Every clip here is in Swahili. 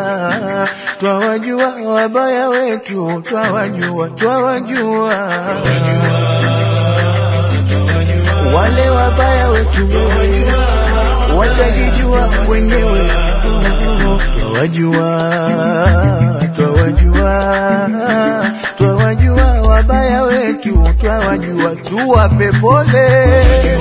twawajua wabaya wetu, twawajua, twawajua wale wabaya wetu watajijua wenyewe, twawajua, twawajua, twawajua wabaya wetu, twawajua, tuwape pole.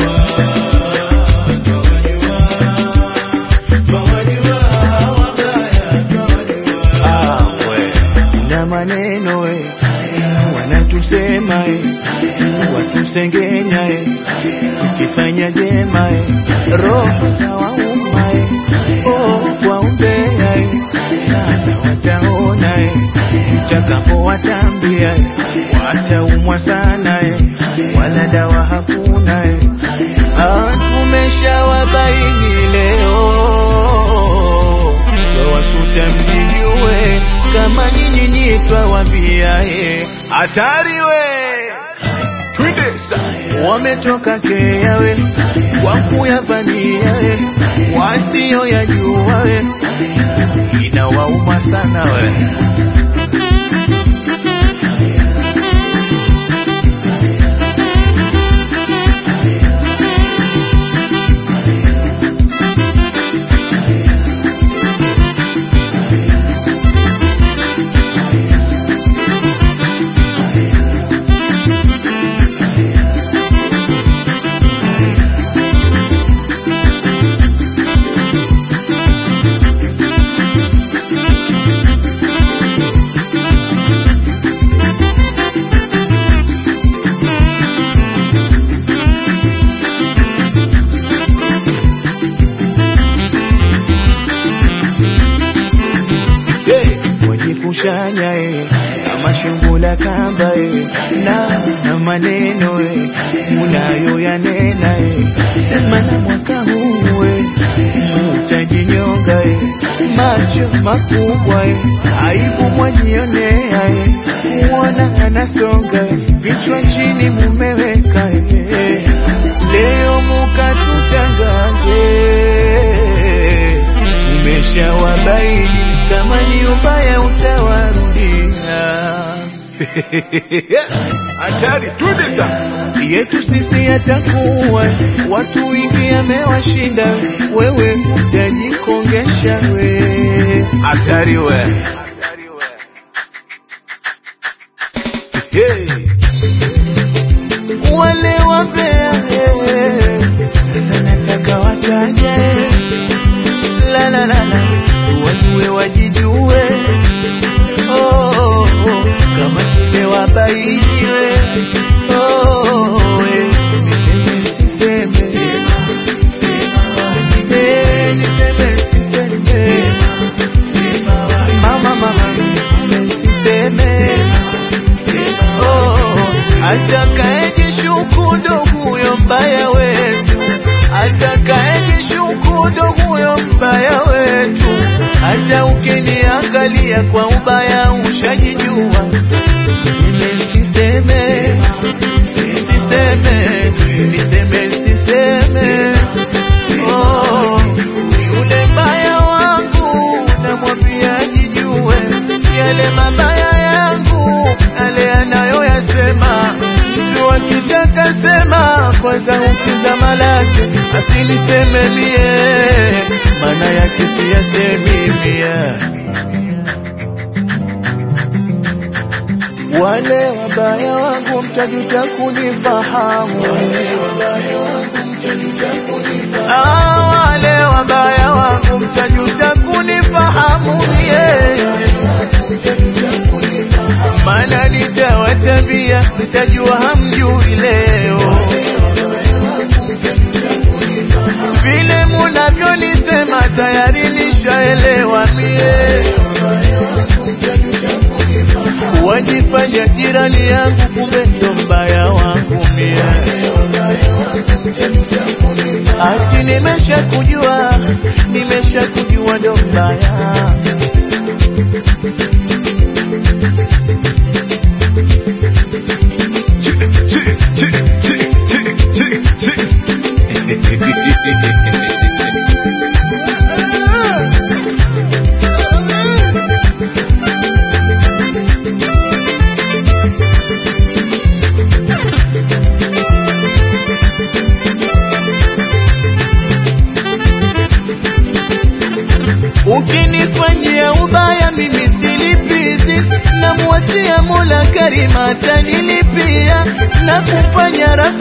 Ah, we. na maneno we wanatusema e, watusengenya e, tukifanya jema e, roho za wauma e, oh, waombea e, sasa wataona e, tutakapowatambia e, wataumwa sana e, wala dawa hakuna e, ah, tumeshawabaini leo twawasuta mjijue kama nyinyi nyi twawambia e, hatari we twende sa wametoka Kenya we kwa kuyavamia we wasioyajua we inawauma sana we Hey, wajikushanya e, kama shungula kamba e, na, na maneno e, unayoyanena e, sema na mwaka huu e, mutajinyonga e, macho makubwa e, aibu mwajionea e, muona anasonga e, vichwa chini mumeweka e, leo mukatutangaze umeshawabaini kama ni ubaya utawarudia. Hatari tudisa yetu sisi yatakuwa watu wingi amewashinda, wewe utajikongesha we. Hatari we. Hey. Wale wambea eh, sasa nataka wataje la la la la tuwajue wajijue oh, oh, oh, kama tumewabainiwe oh, eh, niseme siseme Eh, niseme siseme mama mama niseme siseme oh, atakaejishuku ndo huyo mbaya wetu atakaejishuku ndo huyo mbaya wetu hata ukiniangalia kwa ubaya ushajijua siseme siseme siseme niseme siseme oh, yule mbaya wangu namwambia ajijue yale mabaya yangu yale anayoyasema mtu akitaka sema kwanza ukizama lake asiniseme mie maana yake siyasemi mie wale wabaya wangu mtajuta kunifahamu Ah, wale wabaya wangu mtajuta kunifahamu mie maana nitawatabia mtajua hamjui leo vile munavyonisema tayari nishaelewa mie wajifanya jirani yangu kumbe ndo mbaya wangu mie ati nimesha kujua nimesha kujua ndo mbaya atanilipia na kufanya rafiki